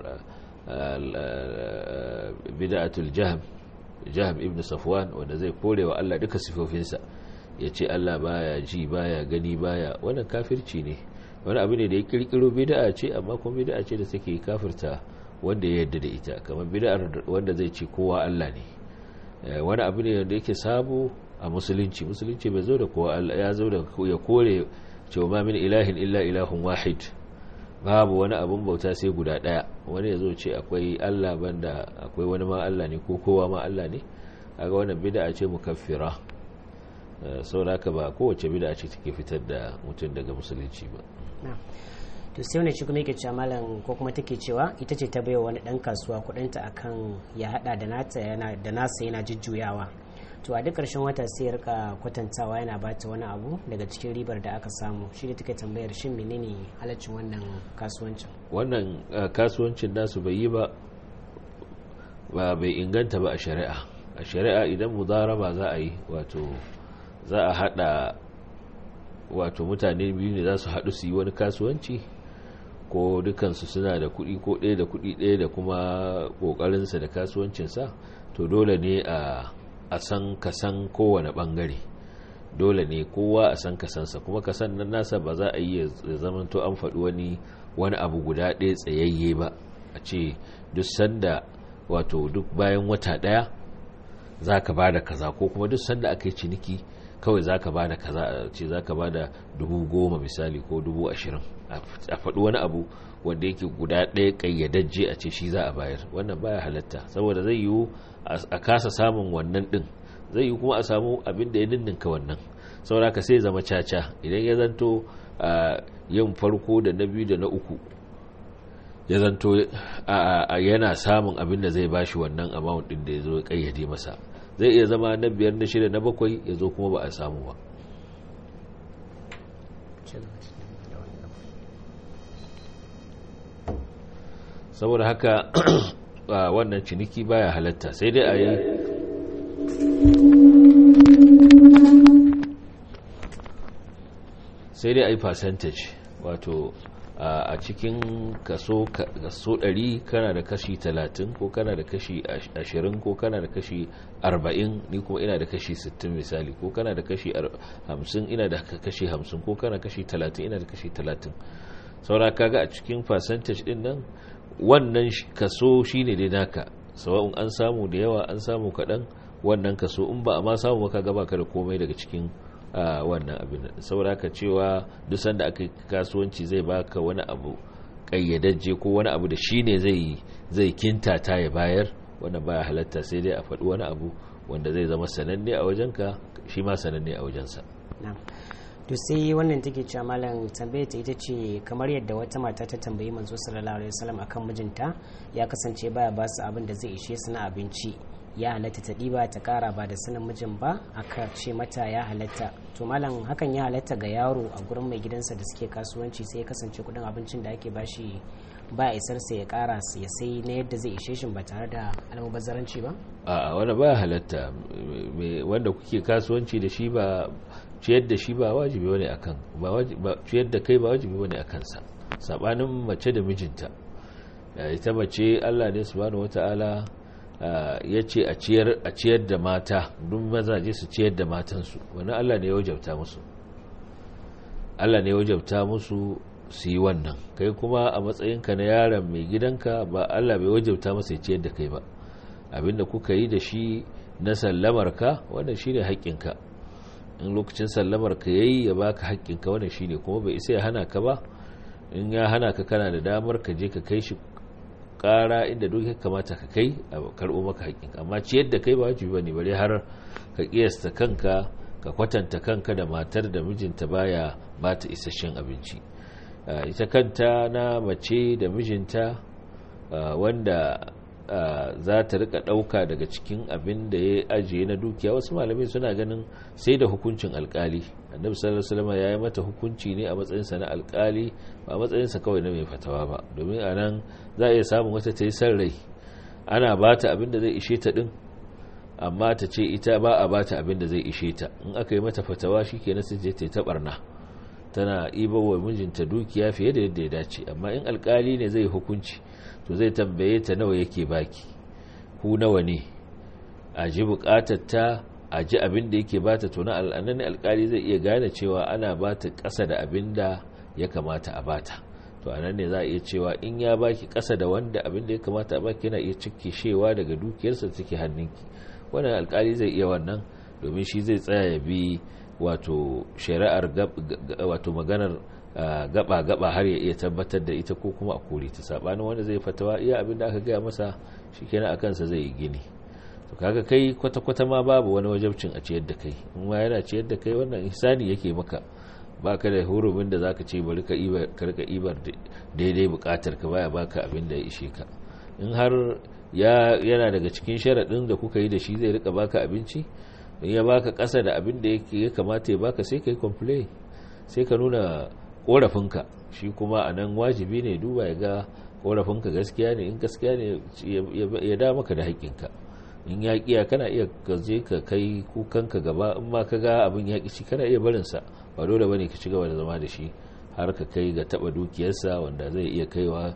bid'atul jahm jahm ibn safwan wanda zai kore wa Allah duka sifofinsa ya ce Allah baya ji baya gani baya wannan kafirci ne wani abu ne da ya kirkiro bid'a ce amma kuma bid'a ce da take kafirta wanda ya yarda da ita kamar bid'ar wanda zai ce kowa Allah ne wani abu ne da yake sabo a musulunci musulunci bai zo da kowa Allah ya zo da ya kore cewa ma min ilahin illa ilahun wahid babu wani abun bauta sai guda daya wani ya zo ce akwai Allah banda akwai wani ma Allah ne ko kowa ma Allah ne kaga wannan bid'a ce mukaffira saboda haka ba kowace bid'a ce take fitar da mutum daga musulunci ba to sai wani shi kuma yake cewa malam ko kuma take cewa ita ce ta baiwa wani dan kasuwa kudinta akan ya hada da nata yana da nasa yana jujjuyawa to a duk ƙarshen wata sai ya rika kwatantawa yana bata wani abu daga cikin ribar da aka samu shi ne take tambayar shin menene halaccin wannan kasuwancin wannan kasuwancin nasu bai yi ba ba bai inganta ba a shari'a a shari'a idan mudaraba za a yi wato za a hada wato mutane biyu ne za su haɗu su yi wani kasuwanci ko dukansu suna da kuɗi ko ɗaya da kuɗi ɗaya da kuma ƙoƙarinsa da kasuwancinsa to dole ne a a san kasan kowane bangare dole ne kowa a san kasansa kuma kasan nan nasa ba za a yi ya zamanto an faɗi wani wani abu guda ɗaya tsayayye ba a ce duk sanda wato duk bayan wata ɗaya za ka ba da kaza ko kuma duk sanda aka yi ciniki kawai za ka ba da kaza a ce za ka ba da dubu goma misali ko dubu ashirin a faɗi wani abu wanda yake guda ɗaya ƙayyadajje a ce shi za a bayar wannan baya halatta saboda zai yiwu a kasa samun wannan ɗin zai yi kuma a samu abin da ya ninninka wannan saboda ka sai zama caca idan ya zanto yin farko da na biyu da na uku ya zanto yana samun abin da zai bashi wannan amount din da ya zo ya kayyade masa zai iya zama na biyar na shida na bakwai ya zo kuma ba a samu ba saboda haka wannan ciniki baya halatta sai dai a yi sai dai a yi percentage wato a cikin kaso 100 kana da kashi 30 ko kana da kashi 20 ko kana da kashi 40 ni kuma ina da kashi 60 misali ko kana da kashi 50 ina da kashi 50 ko kana kashi 30 ina da kashi 30 saura kaga a cikin percentage din nan wannan kaso shine dai naka sawa'un an samu da yawa an samu kaɗan wannan kaso in ba a ma samu maka gaba ka da komai daga cikin wannan abin saboda ka cewa duk sanda aka yi kasuwanci zai baka wani abu kayyadajje ko wani abu da shine zai zai kintata ya bayar wannan baya halatta sai dai a faɗi wani abu wanda zai zama sananne a wajenka shi ma sananne a wajensa to sai wannan take cewa malam tambaye ta ita ce kamar yadda wata mata ta tambayi manzo sallallahu alaihi wasallam akan mijinta ya kasance baya ba su abin da zai ishe su na abinci ya halatta ta ɗiba ta ƙara ba da sanin mijin ba aka ce mata ya halatta to malam hakan ya halatta ga yaro a gurin mai gidansa da suke kasuwanci sai ya kasance kudin abincin da ake bashi ba isar sai ya ƙara ya sai na yadda zai ishe shi ba tare da almubazzaranci ba a wani ba halatta wanda kuke kasuwanci da shi ba ciyar da shi ba wajibi wani akan ba ciyar da kai ba wajibi wani akan sa sabanin mace da mijinta ita mace Allah ne subhanahu wataala ya ce a ciyar da mata duk mazaje su ciyar da matansu wani Allah ne ya wajabta musu Allah ne ya wajabta musu su yi wannan kai kuma a matsayinka na yaron mai gidanka ba Allah bai wajabta masa ya ciyar da kai ba abinda kuka yi da shi na sallamarka wannan shine haƙƙinka in lokacin sallamarka yayi ya baka haƙƙinka wannan shine kuma bai isa ya hana ka ba in ya hana ka kana da damar ka je ka kai shi kara inda duk ya kamata ka kai a karɓo maka haƙƙin amma ciyar da kai ba wajibi bane bare har ka kiyasta kanka ka kwatanta kanka da matar da mijinta baya ba ta isasshen abinci ita kanta na mace da mijinta wanda za ta rika ɗauka daga cikin abin da ya ajiye na dukiya wasu malamai suna ganin sai da hukuncin alkali annabi sallallahu alaihi wasallam ya yi mata hukunci ne a matsayinsa na alkali ba a matsayinsa kawai na mai fatawa ba domin a nan za a iya samun wata ta yi san rai ana ba ta abin da zai ishe ta din amma ta ce ita ba a ba ta abin da zai ishe ta in aka yi mata fatawa shi ke nasu je ta yi ta barna tana iba wa mijinta dukiya fiye da yadda ya dace amma in alkali ne zai hukunci to zai tambaye ta nawa yake baki ku nawa ne a ji bukatar ta a ji abin da yake bata to na al'anan alkali zai iya gane cewa ana bata ƙasa da abin da ya kamata a bata to anan ne za a iya cewa in ya baki ƙasa da wanda abin da ya kamata a baki yana iya cike shewa daga dukiyarsa take hannunki wannan alkali zai iya wannan domin shi zai tsaya ya bi wato shari'ar wato maganar gaba-gaba har ya iya tabbatar da ita ko kuma a kore ta sabanin wanda zai fatawa iya abin da aka gaya masa shi kenan a kansa zai yi gini to kaga kai kwata-kwata ma babu wani wajabcin a ciyar da kai in ma yana ciyar da kai wannan ihsani yake maka baka da hurumin da zaka ce bari ka ibar karka ibar daidai bukatar ka baya baka abin da ya ishe ka in har ya yana daga cikin sharadin da kuka yi da shi zai rika baka abinci in ya baka kasa da abin da ya kamata ya baka sai kai complain sai ka nuna korafinka shi kuma a nan wajibi ne duba ya ga korafinka gaskiya ne in gaskiya ne ya da maka da haƙƙinka in ya ƙiya kana iya gaje ka kai kukanka gaba in ma ka ga abin ya ƙi kana iya barinsa ba dole ba ne ka ci gaba da zama da shi har ka kai ga taɓa dukiyarsa wanda zai iya kaiwa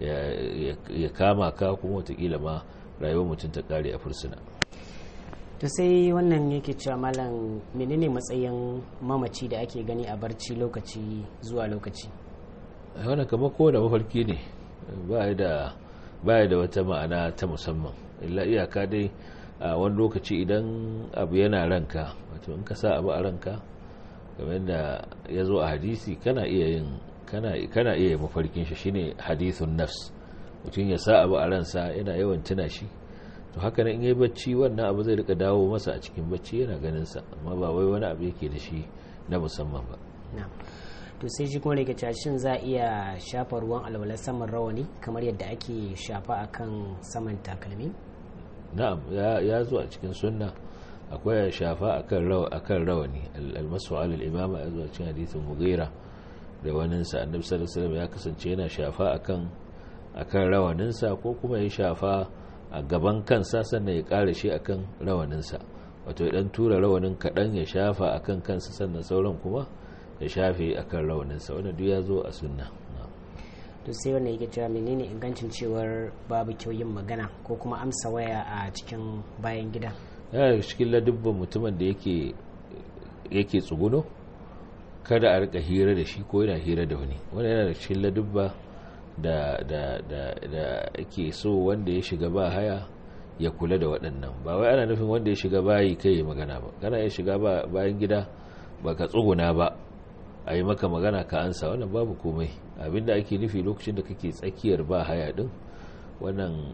ya kama ka kuma watakila ma rayuwar mutum ta ƙare a fursuna to sai wannan yake cewa malam menene matsayin mamaci da ake gani a barci lokaci zuwa lokaci wannan kamar kowane mafarki ne ba da da wata ma'ana ta musamman illa iyaka dai a wani lokaci idan abu yana ranka wato in ka sa abu a ranka kamar da ya zo a hadisi kana iya yin kana iya mafarkin shi shine hadithun nafs mutum ya sa abu a ransa yana yawan tuna shi to haka nan in yi bacci wannan abu zai rika dawo masa a cikin bacci yana ganin sa amma ba wai wani abu yake da shi na musamman ba to sai shi kuma rike shin za a iya shafa ruwan alwala saman rawani kamar yadda ake shafa akan saman takalmi na'am ya zo a cikin sunna akwai shafa akan rawa akan rawani almasu alal imama ya zo a cikin hadisin mughira da waninsa annabi sallallahu alaihi wasallam ya kasance yana shafa akan akan rawaninsa ko kuma ya shafa a gaban kansa sannan ya kare shi akan rawaninsa wato ya dan tura rawanin kadan ya shafa akan kansa sannan sauran kuma ya shafe akan rawaninsa wannan duk ya zo a sunna to sai wannan yake cewa menene ingancin cewar babu kyau yin magana ko kuma amsa waya a cikin bayan gida yana cikin ladubban mutumin da yake yake tsuguno kada a rika hira da shi ko yana hira da wani wani yana da cikin ladubba da da da da ake so wanda ya shiga ba haya ya kula da waɗannan ba wai ana nufin wanda ya shiga bayi kai ya magana ba kana ya shiga bayan gida ba ka tsuguna ba a yi maka magana ka ansa wannan babu komai abinda ake nufi lokacin da kake tsakiyar ba haya din wannan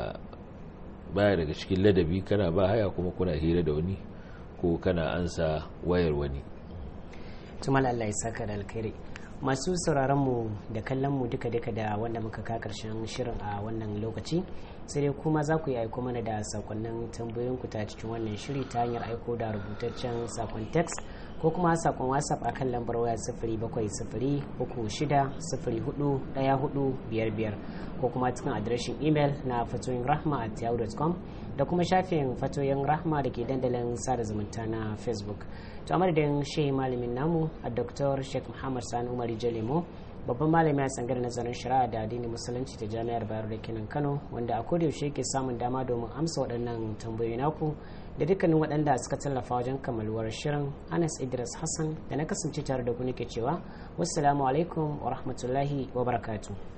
baya daga cikin ladabi kana ba haya kuma kuna hira da wani ko kana ansa wayar wani tumal Allah ya saka da alkhairi masu sauraron mu da kallon mu duka duka da wanda muka ka karshen shirin a wannan lokaci sai dai kuma za ku yi aiko mana da sakonnin tambayoyin ku ta cikin wannan shiri ta hanyar aiko da rubutaccen sakon text ko kuma sakon whatsapp a kan lambar waya sifiri bakwai sifiri uku shida sifiri hudu daya hudu biyar biyar ko kuma cikin adireshin imel na fatoyin rahma at yahoo.com da kuma shafin fatoyin rahma da ke dandalin sada zumunta na facebook to a madadin shehi malamin namu a dr sheikh muhammad sani umar jalemo babban malami a tsangar nazarin shari'a da addinin musulunci ta jami'ar bayero da kenan kano wanda a kodayaushe ke samun dama domin amsa waɗannan tambayoyi naku da dukkanin waɗanda suka tallafa wajen kammaluwar shirin anas idris hassan da na kasance tare da ku nake cewa wassalamu alaikum wa rahmatullahi wa barakatuh